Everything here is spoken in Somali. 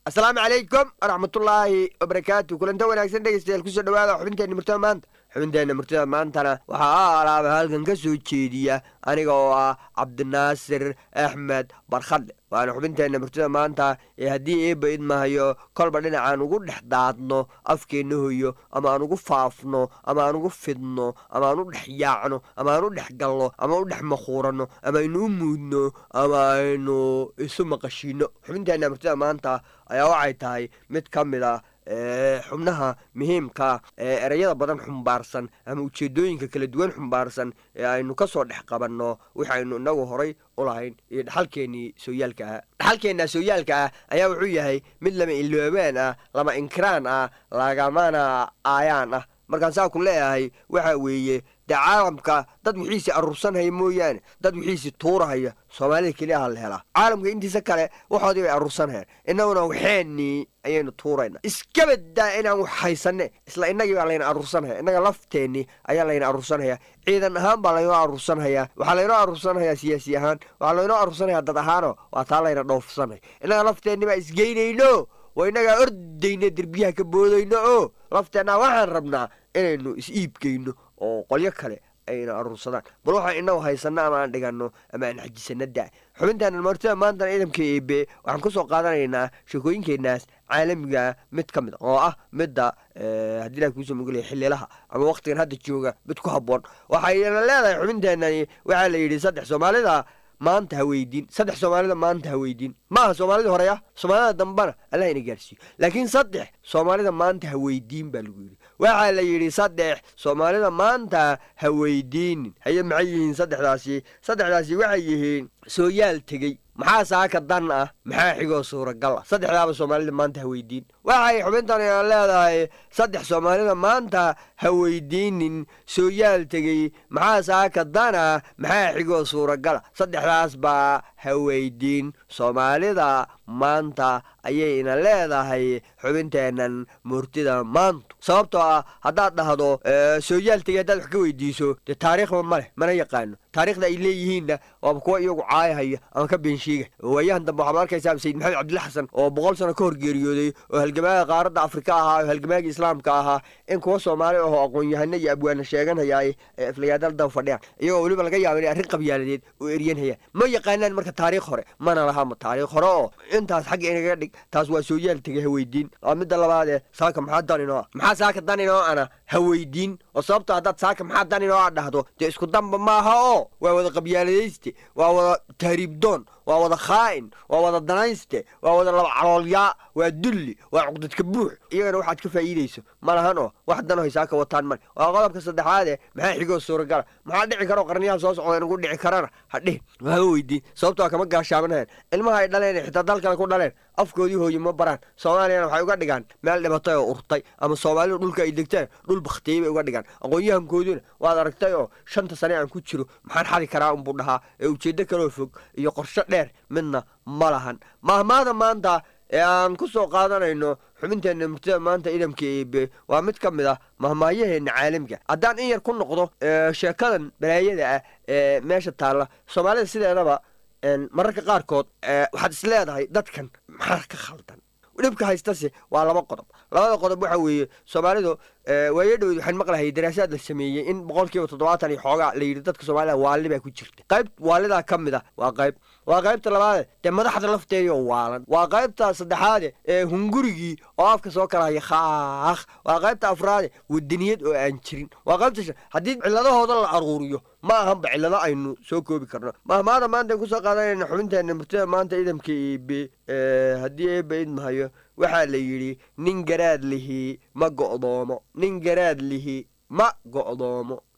asalaamu calaykum waraxmatullaahi wabarakaatu kulanta wanaagsan dhegeystayaal kusoo dhawaada xubinteenna murtada maanta xubinteenna murtada maantana waxaa alaaba halkan ka soo jeediya aniga oo ah cabdinaasir axmed barkhadhe waana xubinteenna murtada maanta ee haddii eeba idmahayo kolba dhinacaan ugu dhex daadno afkeenna hoyo ama aan ugu faafno ama aan ugu fidno ama aan u dhex yaacno ama aan u dhex galno ama u dhex makhuuranno ama aynu u muudno ama aynu isu maqashiino xubinteenna murtada maanta ayaa waxay tahay mid ka mid ah xubnaha muhiimka ee ereyada badan xumbaarsan ama ujeedooyinka kala duwan xumbaarsan ee aynu ka soo dhex qabanno waxaynu inagu horay u lahayn iyo dhaxalkeennii sooyaalka ah dhaxalkeenna sooyaalka ah ayaa wuxuu yahay mid lama iloobaan ah lama inkiraan ah lagamana aayaan ah markaan saa ku leeyahay waxa weeye dee caalamka dad wixiisi aruursanhaya mooyaane dad wixiisi tuurahaya soomaalida keliya ha la helaa caalamka intiisa kale waxoodii bay aruursanhayaan innaguna waxeennii ayaynu tuurayna iska badaa inaan wax haysanne isla innagii baa layna aruursanhaya innaga lafteennii ayaa layna aruursanhayaa ciidan ahaan baa laynoo aruursanhayaa waxaa laynoo aruursanhayaa siyaasi ahaan waxaa laynoo aruursanhayaa dad ahaano waa taa layna dhoofsanhaya innaga lafteenni baa isgeynayno waa innagaa ordayno derbiyaha ka boodayno oo lafteenna waxaan rabnaa inaynu is-iibgeyno oo qolyo kale ayna aruursadaan bal waxaan inagu haysanno ama aan dhiganno ama aan xajisano da xubintaana martida maantana ciidamka eebe waxaan kusoo qaadanaynaa sheekooyinkeenaas caalamiga mid ka mid a oo ah midda haddii ilaha kuusoo mogolaya xililaha ama waktigan hadda jooga mid ku habboon waxayna leedahay xubinteenani waxaa la yidhi saddex soomaalida maanta ha weydiin saddex soomaalida maanta ha weydiin maaha soomaalida horeya soomaalida dambana allah ina gaarsiiyo laakiin saddex soomaalida maanta ha weydiin baa lagu yidhi waxaa la yidhi saddex soomaalida maanta ha weydiinin haye maxay yihiin saddexdaasi saddexdaasi waxay yihiin sooyaal tegey maxaa saaka dan ah maxaa xigoo suuragal ah saddexdaaba soomaalida maanta ha weydiin waxay xubintan leedahay saddex soomaalida maanta ha weydiinin sooyaal tegey maxaa saaka dan ah maxaa xigoo suuragala saddexdaas baa ha weydiin soomaalida maanta ayayna leedahay xubinteennan murtida maantu sababtoo ah haddaad dhahdo sooyaal tegey haddaad wax ka weydiiso dee taariikhba ma leh mana yaqaano taarikhda ay leeyihiinna waaba kuwa iyagu caayahaya ama ka beensheega waayahan dambe waxaad arkaysaa sayid maxamed cabdilla xasan oo boqol sano ka hor geeriyooday oo halgamaaga qaaradda afrika ahaa oo halgamaaga islaamka ahaa in kuwa soomaali ahoo aqoon-yahano iyo abwaana sheeganhayaay ee aflagaadal daba fadhiyaan iyagoo weliba laga yaaba inay arrin qabyaaladeed oo eryanhayaan ma yaqaanaan marka taariikh hore mana lahama taariikh hore oo intaas xagga inaga dhig taas waa sooyaal tegay ha weydiin waa midda labaadee saaka maxaa dan inoo ah maxaa saaka dan inoo ana ha weydiin oo sababto haddaad saaka maxaa dan inoo a dhahdo dee isku danba maaha oo waa wada qabyaaladayste waa wada tahriibdoon waa wada khaa'in waa wada danayste waa wada laba caloolyaa waa dulli waa cuqdadka buux iyagana waxaad ka faa'iidayso ma lahan oo wax danohay saaka wataan male waa qodobka saddexaade maxaa xigoo suuragala maxaa dhici karo qarniyaha soo socda inugu dhici karana ha dhihin waama weydiin sababtoo kama gaashaabanhayan ilmaha ay dhaleen xitaa dalkale ku dhaleen afkoodii hooye ma baraan soomaaliyana waxay uga dhigaan meel dhibatay oo urtay ama soomaalidu dhulka ay degteen dhul bakhtiyey bay uga dhigaan aqoon-yahankooduna waad aragtay oo shanta sane aan ku jiro maxaan xadi karaa unbuu dhahaa ee ujeeddo kaloo fog iyo qorsho dheer midna ma lahan mahmaada maanta ee aan ku soo qaadanayno xubinteenna murtida maanta idamka eebe waa mid ka mid ah mahmaayaheenna caalamiga haddaan in yar ku noqdo sheekadan balaayada ah ee meesha taalla soomaalida sideedaba mararka qaarkood waxaad is leedahay dadkan maxaa ka khaldan dhibka haystase waa laba qodob labada qodob waxa weeye soomaalidu waayo dhowed waxaan maqlahay daraasaad la sameeyey in boqol kiiba toddobaatan iyo xoogaa la yidhi dadka soomaalida waalli baa ku jirta qayb waalidaa ka mid ah waa qayb waa qaybta labaade dee madaxda lafteedioo waalan waa qaybta saddexaade ee hungurigii oo afka soo kala haya khaakh waa qaybta afraade wadaniyad oo aan jirin waa qaybta shan haddii ciladahooda la aruuriyo ma ahanba cilado aynu soo koobi karno mahmaada maanta kusoo qaadanayna xubinteenna murtida maanta idamka eebe haddii eebe idmahayo waxaa la yidhi nin garaad lihi ma go'doomo nin garaad lihi ma go'doomo